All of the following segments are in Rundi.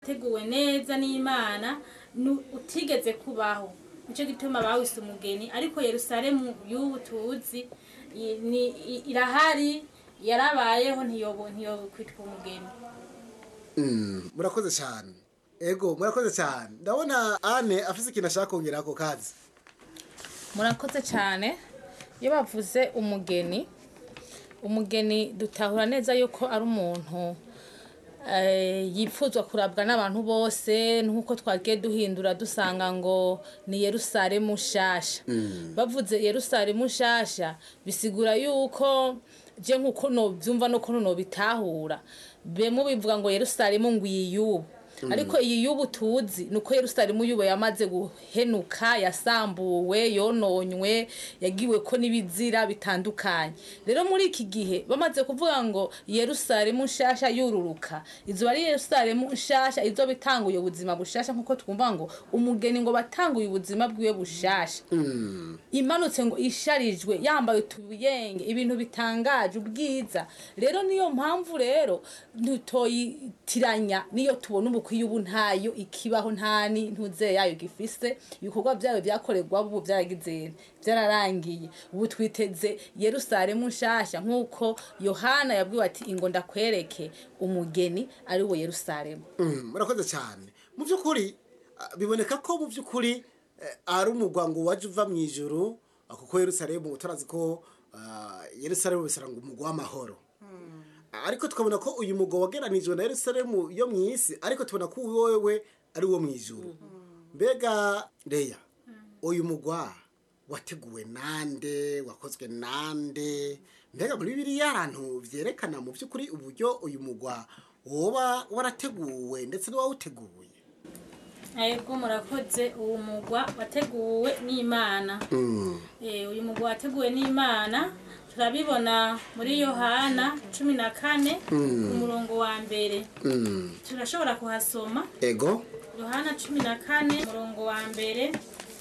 wateguwe neza n'imana nu- utigeze kubaho nicyo gituma bawise umugeni ariko yerusalemu y'ubu tuzi i- ni- i- irahari yarabayeho ntiyobo ntiyokwitwa umugeni Mm, murakoze cyane ego murakoze cyane ndabona ane afise ikintu ashaka kongera ako kazi murakoze cyane iyo bavuze umugeni umugeni dutahura neza yuko ari umuntu eh, yipfuzwa kurabwa n'abantu bose nk'uko twagiye duhindura dusanga ngo ni yerusalemu nshasha bavuze yerusalemu nshasha bisigura yuko je nk'uko nobyumva no kuno nobitahura bemwe bivuga ngo yerusalemu ngwiyubu ariko iyi y'ubu tuzi ni uko yerusalemu y'ubu yamaze guhenuka yasambuwe yononywe yagiwe ko n'ibizira bitandukanye rero muri iki gihe bamaze kuvuga ngo yerusalemu nshasha yururuka izuba ari yerusalemu nshasha izo bitanguye ubuzima bushasha nk'uko twumva ngo umugeni ngo batanguye ubuzima bwiwe bushasha imanutse ngo isharijwe yambaye utubuyenge ibintu bitangaje ubwiza rero niyo mpamvu rero ntutoyitiranya niyo tubona ubukwiye ubu ntayo ikibaho ntani ntuze yayo gifise ibikorwa byayo byakorerwa ubu byaragize byararangiye ubu twiteze yerusalemu nshasha nk'uko yohana yabwiwe ati ingo ndakwereke umugeni ari we yerusalemu Mm, murakoze cyane mu by'ukuri ah, biboneka ko mu by'ukuri eh, ari umugwa ngo waje uva mu ijuru ah, kuko yerusalemu turazi ko ah, yerusalemu bisara ngo umugwa w'amahoro ariko tukabona ko uyu mugwa wageranijwe na yerusalemu yo mu isi ariko tubona ko wowe ari wo mu ijuru mbega reya uyu mugwa wateguwe nande wakozwe nande mbega muri biriya ahantu byerekana mu by'ukuri uburyo uyu mugwa woba warateguwe ndetse n'uwawuteguye Ego murakoze uwo mugwa wateguwe n'Imana. Eh uyu mugwa wateguwe n'Imana turabibona muri Yohana cumi na kane ku murongo wa mbere. Turashobora kuhasoma ego Yohana cumi na kane umurongo wa mbere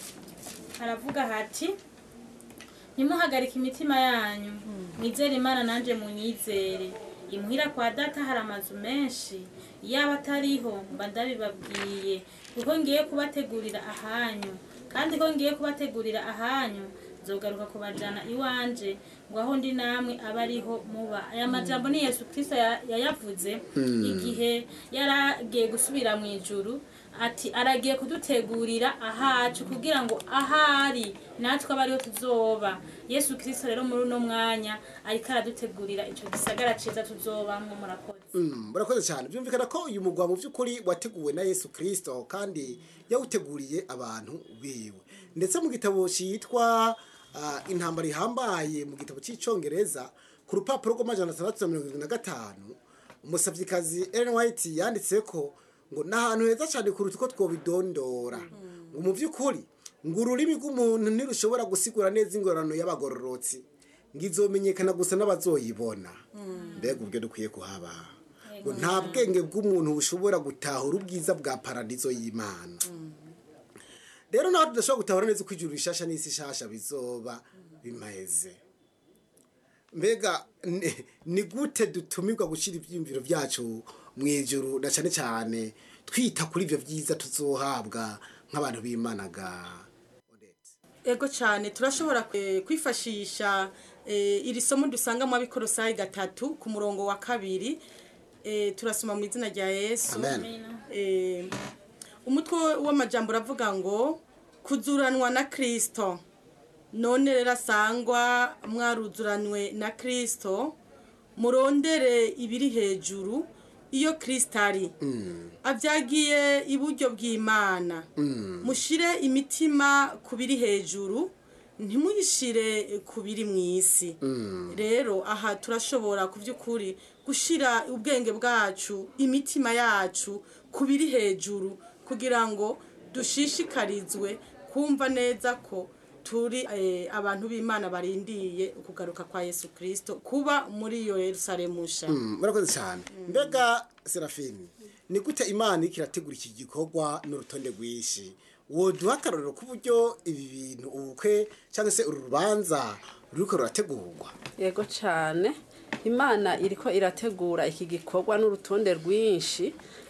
haravuga hati ntimuhagarike imitima yanyu mwizere imana nanjye munyizere imuhira kwa data hari amazu menshi yaba atariho mba ndabibabwiye kuko ngiye kubategurira ahanyu kandi ko ngiye kubategurira ahanyu nzogaruka kubajana iwanje ngo aho ndi namwe abe ariho muba aya majambo ni yesu kirisito ya- yayavuze igihe yaragiye gusubira mu ijuru ati aragiye kudutegurira ahacu kugira ngo ahari natwe abe ariho tuzoba yesu kirisito rero muri uno mwanya ariko aradutegurira icyo gisagara cyiza tuzobamwo murakoze Mm, murakoze cyane byumvikana ko uyu mugwa mu by'ukuri wateguwe na yesu kirisito kandi yawuteguriye abantu biwe ndetse mu gitabo cyitwa ah, intambara ihambaye mu gitabo cy'icyongereza ku rupapuro rw'amajana atandatu na mirongo irindwi na gatanu umusabyikazi ellen white yanditse ko ngo ni ahantu heza cyane kuruta uko twobidondora ngo mu by'ukuri ngo ururimi rw'umuntu ntirushobora gusigura neza ingorano y'abagororotsi ngo izomenyekana gusa n'abazoyibona mbega ubwo dukwiye kuhaba ngo nta bwenge bw'umuntu bushobora gutahura ubwiza bwa paradizo y'imana rero nawe tudashobora gutahura neza uko ijuru rishasha n'isi shasha bizoba bimeze mbega ni- ni gute dutumirwa gushyira ibyiyumviro byacu mu ijuru na cyane cyane twita kuri ibyo byiza tuzohabwa nk'abantu b'imanaga ego cyane turashobora eh, kwifashisha eh, iri somo dusanga mu abikorosayi gatatu ku murongo wa kabiri eh, turasoma mu izina rya yesu amen Eh, umutwe w'amajambo uravuga ngo kuzuranwa na kirisito none rero asangwa mwaruzuranwe na kirisito murondere ibiri hejuru iyo kirisito ari abyagiye iburyo bw'imana mushire imitima ku biri hejuru ntimuyishire ku biri mu isi rero aha turashobora ku by'ukuri gushyira ubwenge bwacu imitima yacu ku biri hejuru kugira ngo dushishikarizwe kumva neza ko turi eh, abantu b'imana barindiye ukugaruka kwa yesu kirisito kuba muri iyo yerusalemu nshya Mm, murakoze cyane mbega serafini ni gute imana iriko irategura iki gikorwa n'urutonde rwinshi woduha akarorero k'uburyo ibi bintu ubukwe cyangwa se uru rubanza ruriko rurategurwa yego cyane imana iriko irategura iki gikorwa n'urutonde rwinshi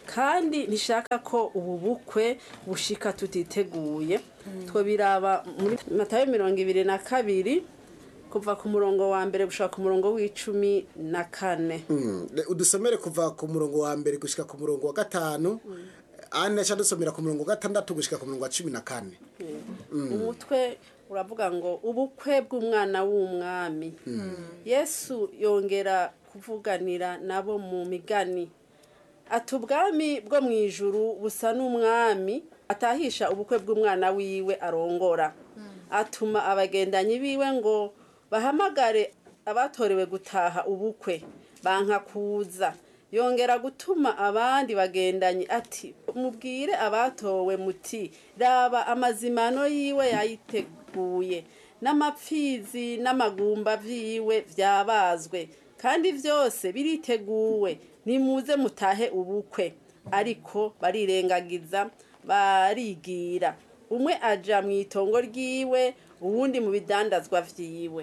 kandi ntishaka ko ubu bukwe bushika tutiteguye twabiraba muri matayo mirongo ibiri na kabiri kuva ku murongo wa mbere gushaka ku murongo w'icumi na kane Mm, le- udusomere kuva ku murongo wa mbere gushika ku murongo wa gatanu ane aca dusomera ku murongo wa gatandatu gushika ku murongo wa cumi na kane umutwe uravuga ngo ubukwe bw'umwana w'umwami yesu yongera kuvuganira nabo mu migani ati ubwami bwo mu ijuru busa n'umwami atahisha ubukwe bw'umwana wiwe arongora atuma abagendanyi biwe ngo bahamagare abatorewe gutaha ubukwe banka kuza yongera gutuma abandi bagendanyi ati mubwire abatowe muti raba amazimano yiwe yayiteguye n'amapfizi n'amagumba vyiwe vyabazwe kandi vyose biriteguwe nimuze mutahe ubukwe ariko barirengagiza barigira umwe aja mu itongo ryiwe uwundi mu bidandazwa vyiwe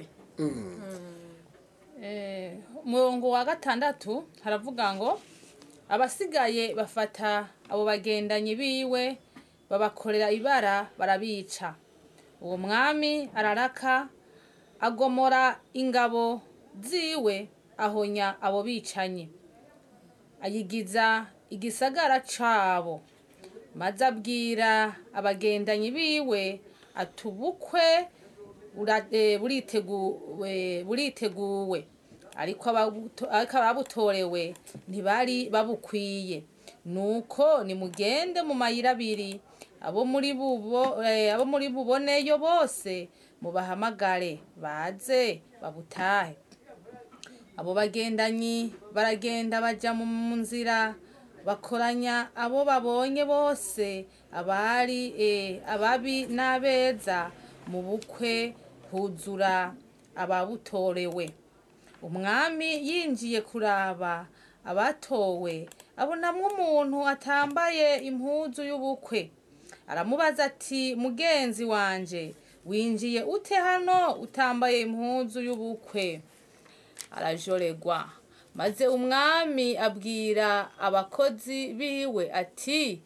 Eh, umurongo wa gatandatu haravuga ngo abasigaye bafata abo bagendanyi biwe babakorera ibara barabica uwo mwami araraka agomora ingabo ziwe ahonya abo bicanyi ayigiza igisagara cabo maze abwira abagendanyi biwe ati ubukwe bura- eh, buriteguwe buriteguwe ariko ababuto- ariko ababutorewe ntibari babukwiye nuko nimugende mu mayira abiri abo muri bubo eh, abo muri buboneyo bose mubahamagare baze babutahe abo bagendanyi baragenda baja mu nzira bakoranya abo babonye bose abari eh, ababi n'abeza mu bukwe huzura ababutorewe umwami yinjiye kuraba abatowe abonamwo umuntu atambaye impuzu y'ubukwe aramubaza ati mugenzi wanje winjiye ute hano utambaye impuzu y'ubukwe arajoregwa maze umwami abwira abakozi biwe ati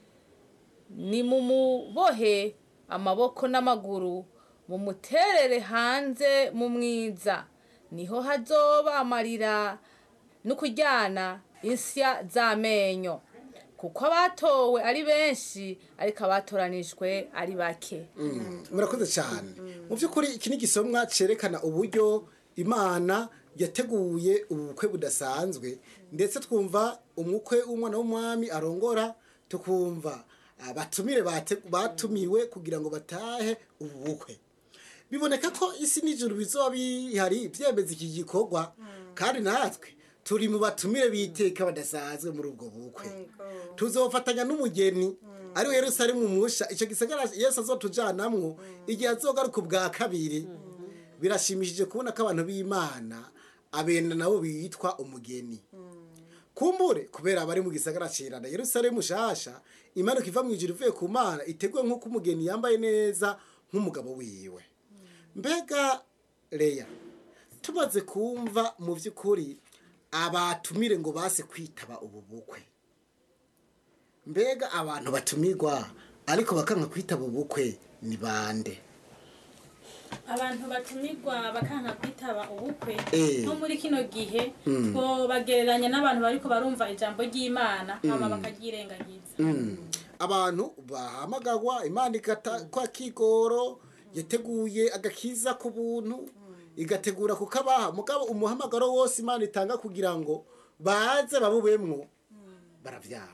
nimumubohe amaboko n'amaguru mumuterere hanze mu mwiza niho hazoba amarira no kuryana insya z'amenyo kuko abatowe ari benshi ariko abatoranijwe ari bake murakoze cyane mu by'ukuri iki ni igisomwa cyerekana uburyo imana yateguye ubukwe budasanzwe ndetse twumva umukwe w'umwana w'umwami arongora tukumva abatumire bate- batumiwe kugira ngo batahe ubu bukwe biboneka ko isi n'ijuru bizoba bihari byemeza iki gikorwa kandi natwe turi mu batumire biteka badasanzwe muri ubwo bukwe tuzofatanya n'umugeni ariwe yerusalemu musha icyo gisagara yesu azotujanamwo igihe azogaruka ubwa kabiri birashimishije kubona ko abantu b'imana abenda nabo bitwa umugeni kumbure kubera abari mu gisagara cirana yerusalemu shasha imanuka iva mu ijuru ivuye ku mana iteguwe nk'uko umugeni yambaye neza nk'umugabo wiwe mbega leya tumaze kumva mu by'ukuri abatumire ngo base kwitaba ubu bukwe mbega abantu batumirwa ariko bakanka kwitaba ubukwe ni bande abantu batumirwa bakanka kwitaba ubukwe Eh. nko muri kino gihe twobagereranya n'abantu bariko barumva ijambo ry'imana hama bakaryirengagiza abantu bahamagarwa imana igata kwa kigoro yateguye agakiza ku buntu igategura kukabaha mugabo umuhamagaro wose imana itanga kugira ngo baze babubemwo baravyanga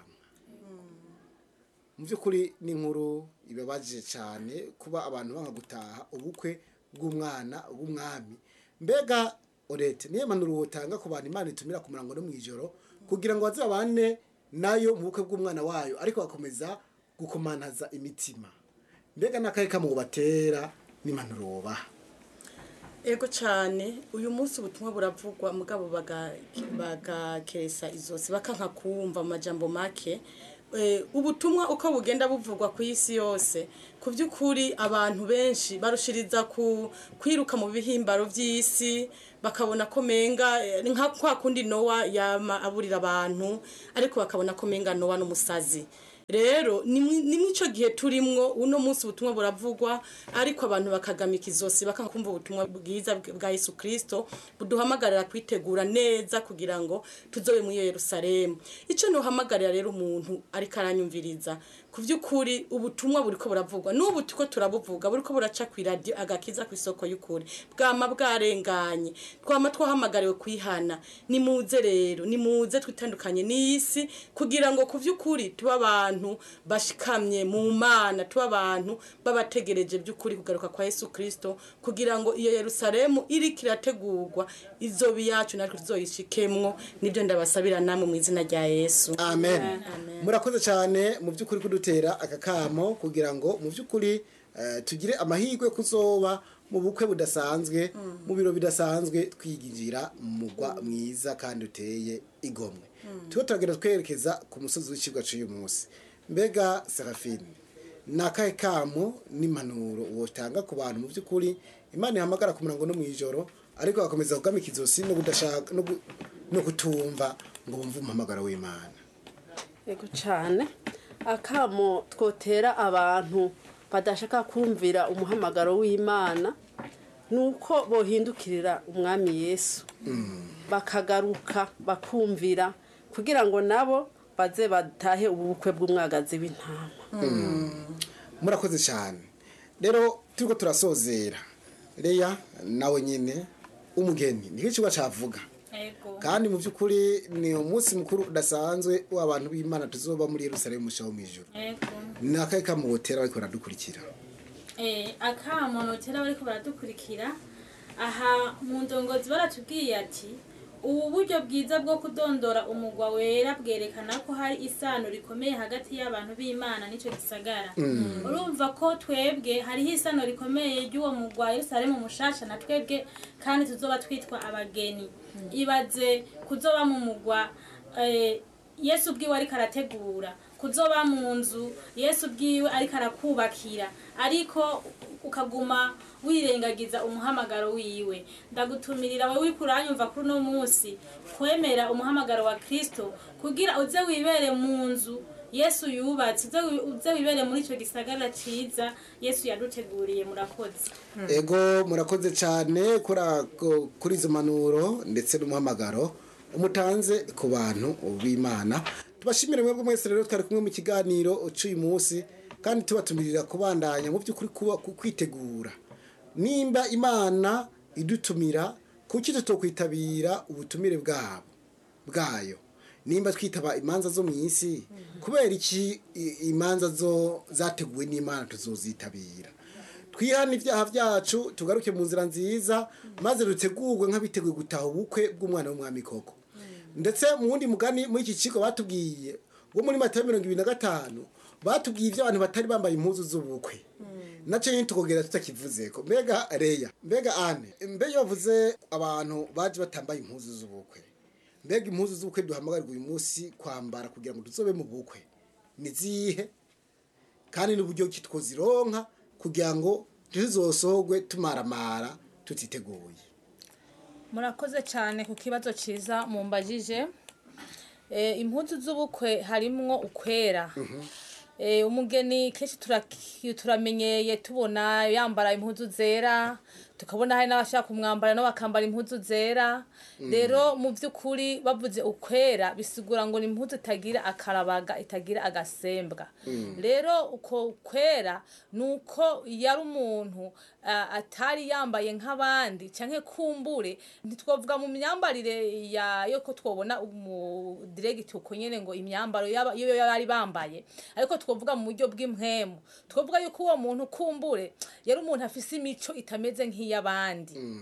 mu by'ukuri ni inkuru ibabaje cyane kuba abantu banga gutaha ubukwe bw'umwana w'umwami mbega orete niyo mpanuro wotanga ku bantu imana itumira ku murango no mu ijoro kugira ngo baze babane nayo mu bukwe bw'umwana wayo ariko bakomeza gukomantaza imitima mbega n'akahe kamu batera n'impanuro wubaha ego cyane uyu munsi ubutumwa buravugwa mugabo baga- bagakesa izosi bakanka kumva mu majambo make eh, ubutumwa uko bugenda buvugwa ku isi yose ku by'ukuri abantu benshi barushiriza ku kwiruka mu bihimbaro by'isi bakabona ko menga eh, ni nka kwa kundi nowa yama aburira abantu ariko bakabona ko menga nowa n'umusazi rero ni mwi- ni mw'ico gihe turimwo uno munsi ubutumwa buravugwa ariko abantu bakagamika izosi bakanga kumva ubutumwa bwiza bw- bwa yesu kirisito buduhamagarira kwitegura neza kugira ngo tuzobe muri iyo yerusalemu icyo nuhamagarira rero umuntu ariko aranyumviriza ku by'ukuri ubutumwa buriko buravugwa n'ubu tuko turabuvuga buriko buraca ku iradiyo agakiza ku isoko y'ukuri bwama bwarenganye twama twahamagariwe kwihana nimuze rero nimuze twitandukanye n'isi kugira ngo ku by'ukuri tube abantu bashikamye mu mana tube abantu babategereje by'ukuri kugaruka kwa yesu kirisito kugira ngo iyo yerusalemu iriko irategurwa izoba iyacu natwe tuzoyishikemwo nibyo ndabasabira namwe mu izina rya yesu amen murakoze cyane mu by'ukuri kudutera aka kamo kugira ngo mu by'ukuri eh, tugire amahirwe kuzoba mu bukwe budasanzwe mu biro bidasanzwe twiginjira mu mugwa mwiza kandi uteye igomwe tuba turagenda twerekeza ku musozi w'ikibwa cy'uyu munsi mbega serafine ni akahe kamo n'impanuro wotanga ku bantu mu by'ukuri imana ihamagara ku murango no mu ijoro ariko bakomeza kugamika izosi no kudashaka no gu- no kutumva ngo bumve umuhamagaro w'imana yego cyane akamo twotera abantu badashaka kumvira umuhamagaro w'imana ni uko bohindukirira umwami yesu bakagaruka bakumvira kugira ngo nabo baze batahe ubu bukwe bw'umwagazi w'intama murakoze cyane rero turiko turasozera reya nawe nyine umugeni nicyo kiba cyavuga ego kandi mu by'ukuri ni umunsi mukuru udasanzwe w'abantu b'imana tuzoba muri yerusalemu mushaho mu ijoro ego ni akahe kamubotera bariko baradukurikira Eh, akamo notera bariko baradukurikira aha mu ndongozi baratubwiye ati ubu buryo bwiza bwo kudondora umugwa wera bwerekana ko hari isano rikomeye hagati y'abantu b'imana n'icyo gisagara urumva ko twebwe hariho isano rikomeye ry'uwo mugwa yerusalemu mushasha na twebwe kandi tuzoba twitwa abageni ibaze kuzoba mu mugwa eh, yesu ubwiwe ariko arategura kuzoba mu nzu yesu ubwiwe ariko arakubakira ariko ukaguma wirengagiza umuhamagaro wiwe ndagutumirira wowe uriko uranyumva kuri uno munsi kwemera umuhamagaro wa kristo kugira uze wibere mu nzu yesu yubatse uze wi- uze wibere muri icyo gisagara ciza yesu yaduteguriye murakoze ego murakoze cyane kuri ako- kuri izo manuro ndetse n'umuhamagaro umutanze ku bantu b'imana tubashimire mwebwe mwese rero twari kumwe mu kiganiro cy'uyu munsi kandi tubatumirira kubandanya mu by'ukuri kuba ku- kwitegura nimba imana idutumira kuki tutokwitabira ubutumire bwabo bwayo nimba twitaba imanza zo mu isi kubera iki i- imanza zo zateguwe n'imana tuzozitabira twihane ibyaha byacu tugaruke mu nzira nziza maze dutegurwe nk'abiteguye gutaha ubukwe bw'umwana w'umwami koko ndetse mu wundi mugani muri iki kigo batubwiye wo muri matayo mirongo ibiri na gatanu batubwiye ibyo abantu batari bambaye impuzu z'ubukwe nacyo nyine tukongera tutakivuze ko mbega reya mbega ane mbega bavuze abantu baje batambaye impuzu z'ubukwe mbega impuzu z'ubukwe duhamagarirwa uyu munsi kwambara kugira ngo tuzobe mu bukwe ni zihe kandi n'uburyo ki twozironka kugira ngo tuzizosorwe tumaramara tutiteguye murakoze cyane ku kibazo cyiza mumbajije Eh, impuzu z'ubukwe harimwo ukwera Eh, umugeni kenshi turaki- turamenyeye tubona yambara impuzu zera tukabona hari n'abashaka kumwambara nabo bakambara impuzu zera rero mu by'ukuri bavuze ukwera bisigura ngo ni impuzu itagira akarabaga itagira agasembwa rero uko kwera ni uko yari umuntu ah, atari yambaye nk'abandi cyangwa kumbure ntitwavuga mu myambarire ya yo ko twabona umudiregiti uko nyine ngo imyambaro yaba- iyo yari bambaye ariko twavuga mu buryo bw'impwemu twavuga yuko uwo muntu kumbure yari umuntu afise imico itameze nk'iy'abandi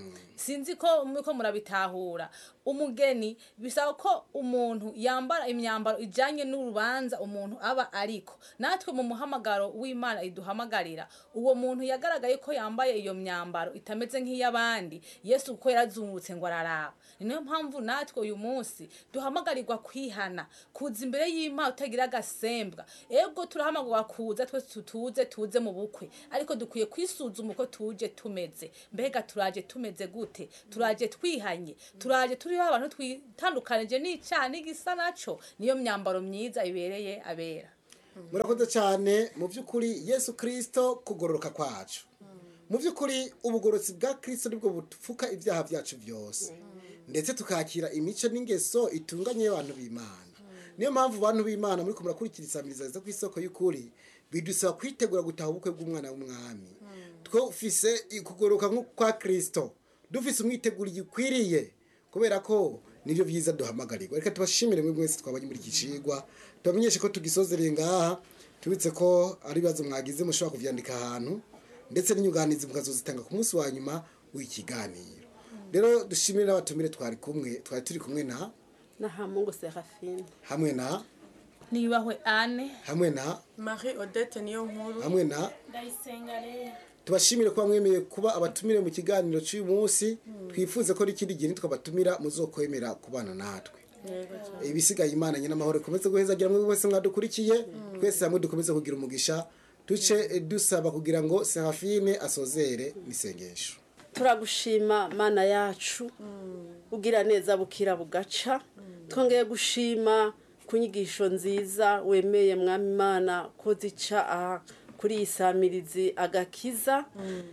sinzi ko muriko murabitahura umugeni bisaba ko umuntu yambara imyambaro ijanye n'urubanza umuntu aba ariko natwe mu muhamagaro w'imana iduhamagarira uwo muntu yagaragaye ko yambaye iyo myambaro itameze nk'iy'abandi yesu kuko yarazungurutse ngo araraba ni nayo mpamvu natwe uyu munsi duhamagarirwa kwihana kuza imbere y'imana utagira agasembwa ego turahamagarwa kuza twese tutuze tuze mu bukwe ariko dukwiye kwisuzuma uko tuje tumeze mbega turaje tumeze gute turaje twihanye turaje turiho abantu twitandukanije n'icyaha n'igisa naco niyo myambaro myiza ibereye abera murakoze cyane mu by'ukuri yesu kirisito kugororoka kwacu mu by'ukuri ubugorotsi bwa kirisito nibwo bupfuka ibyaha byacu byose ndetse tukakira imico n'ingeso itunganye y'abantu b'imana niyo mpamvu abantu b'imana muri kumurakurikira isamiriza zo ku isoko y'ukuri bidusaba kwitegura gutaha ubukwe bw'umwana w'umwami twufise kugororoka kwa kirisito dufise umwiteguro gikwiriye kubera ko nibyo byiza duhamagarirwa reka tubashimire mwe mwese twabanye muri iki cigwa tubamenyeshe ko tugisozereye ngaha tubitse ko ari ibibazo mwagize mushobora kuvyandika ahantu ndetse n'inyunganizi mukazozitanga ku munsi wa nyuma w'ikiganiro rero dushimire n'abatumire twari kumwe twari turi kumwe na na hamungu serafine hamwe na niyubahwe ane hamwe na marie odette niyo nkuru hamwe na ndayisenga rero tubashimire kuba mwemeye kuba abatumire mu kiganiro cy'uyu munsi twifuze ko n'ikindi gihe nitwabatumira muzokwemera kubana natwe ibisigaye imana nyine amahoro ikomeze guhezagira mwe bose mwadukurikiye twese hamwe dukomeze kugira umugisha duce dusaba kugira ngo serafine asozere n'isengesho turagushima mana yacu ugira neza bukira bugaca twongeye gushima ku nyigisho nziza wemeye mwami imana ko zica aha kuri iyi samirizi agakiza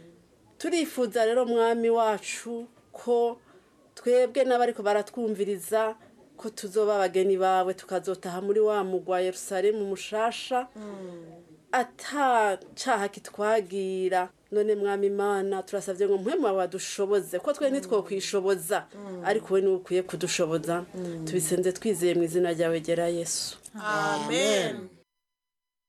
turifuza rero mwami wacu ko twebwe n'abariko baratwumviriza ko tuzoba abageni bawe tukazotaha muri wa mugwa yerusalemu mushasha ata caha kitwagira none mwami imana turasabye ngo mpwemu wawe wadushoboze ko twe ntitwokwishoboza ariko we niwe ukwiye kudushoboza tubisenze twizeye mu izina ryawe gera yesu amen